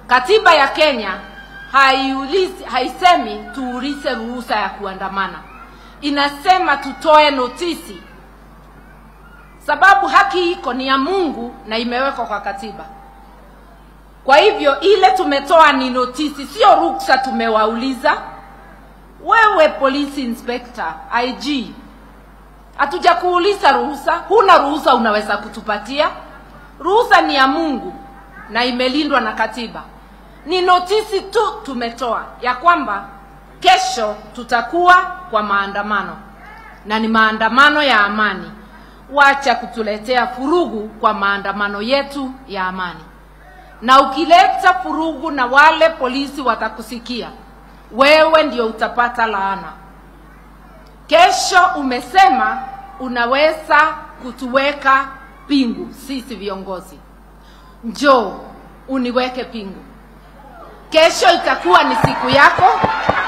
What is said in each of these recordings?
Katiba ya Kenya haiulizi, haisemi tuulize ruhusa ya kuandamana, inasema tutoe notisi, sababu haki iko ni ya Mungu na imewekwa kwa katiba. Kwa hivyo ile tumetoa ni notisi, sio ruksa. Tumewauliza wewe police inspector, IG, hatuja kuuliza ruhusa. Huna ruhusa unaweza kutupatia? Ruhusa ni ya Mungu na imelindwa na katiba. Ni notisi tu tumetoa ya kwamba kesho tutakuwa kwa maandamano na ni maandamano ya amani. Wacha kutuletea furugu kwa maandamano yetu ya amani, na ukileta furugu na wale polisi watakusikia, wewe ndio utapata laana. Kesho umesema unaweza kutuweka pingu sisi viongozi, njoo uniweke pingu. Kesho itakuwa ni siku yako,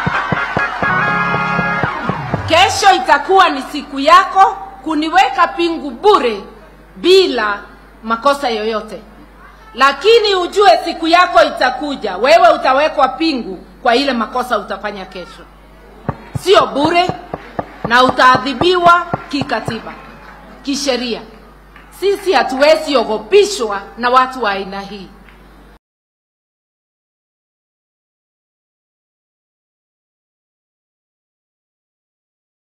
kesho itakuwa ni siku yako kuniweka pingu bure bila makosa yoyote, lakini ujue siku yako itakuja, wewe utawekwa pingu kwa ile makosa utafanya kesho, sio bure, na utaadhibiwa kikatiba, kisheria. Sisi hatuwezi ogopishwa na watu wa aina hii.